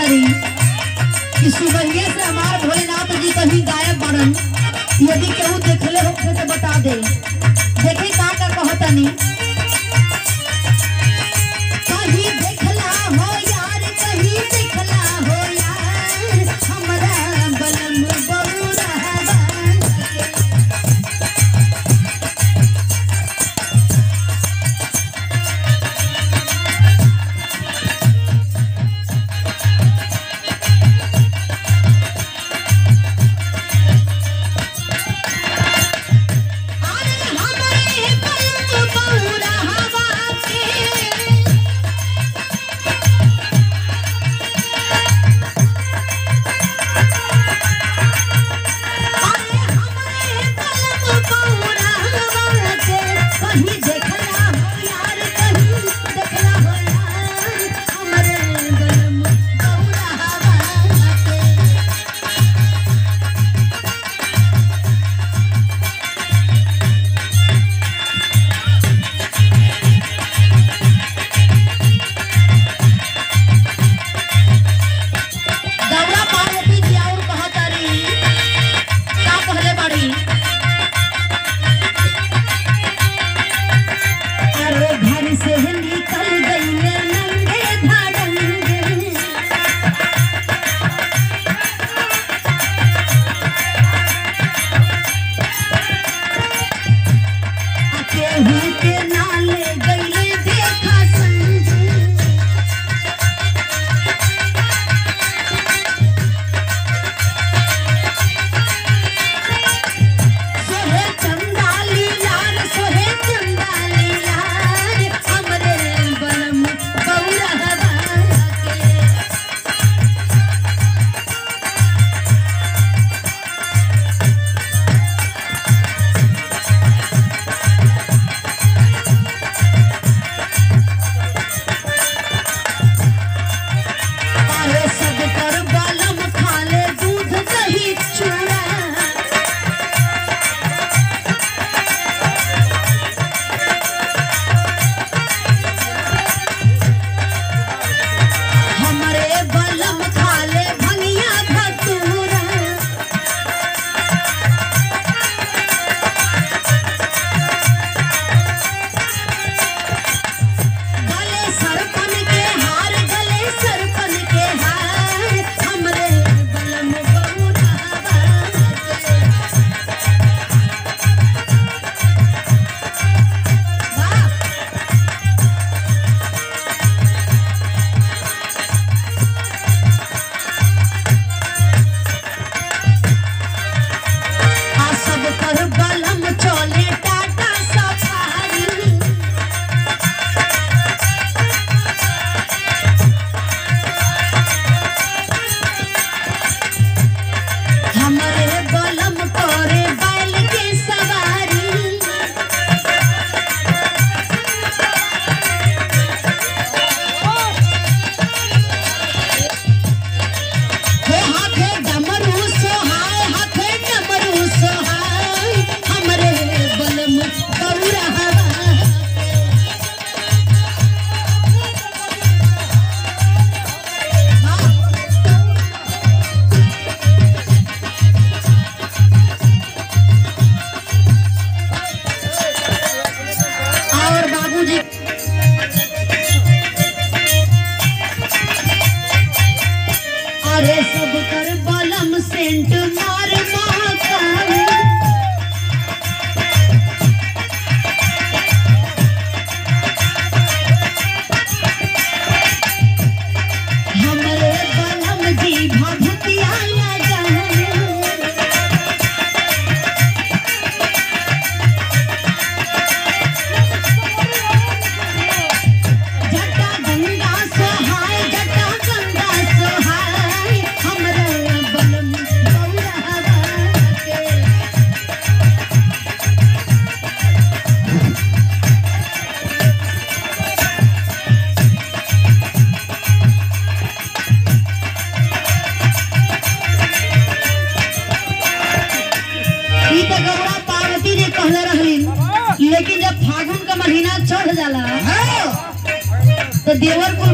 कहतरी कि सुबहिए से हमार भोलेनाथ जी कहीं गायब बड़न यदि केहू देखले होखे तो बता दे देखी का का कहतनी कहीं देखला हो यार कहीं देखला हो यार हमरा बलम बौरा अरे हमरे बलम बौरा हवा के अरे हमरे बलम बौरा हवा के कहीं देखला हो यार कहीं देखला हो यार हमरे बलम बौरा हवा के गौरा पार्वती जी और कहतरी का कहले बाड़ी अरे घर से निकल गईले नंगे धाड़ंगे आ केहू के नाले गईले देखा संग सोहे चंदाली लाल सोहे चंदाली लाल हमरे बलम बौरा हवा के अरे सब कर बलम खाले दूध दही चूड़ा हमरे बलम खाले भंगिया भटूरा गले सरपन के हार गले सरपन के हार हमरे बलम बौरा वाह आ सब कर बलम चले टाटा सफारी हमरे बलम तोरे बैल के सवारी हे हाथे डमरू सोहाय हाथे डमरू सोहाय हमरे बलम बौरा हवा और बाबूजी अरे सब कर बलम सेंट मार महाकाल हमरे बलम जी भभूतिया लगाए जटा गंगा सोहाय जटा गंगा सोहाय हमरे बलम बौरा हवा के ई त गौरा पार्वती जी कहले रहलिन लेकिन जब फागुन का महीना चढ़ जाला तो देवर कुल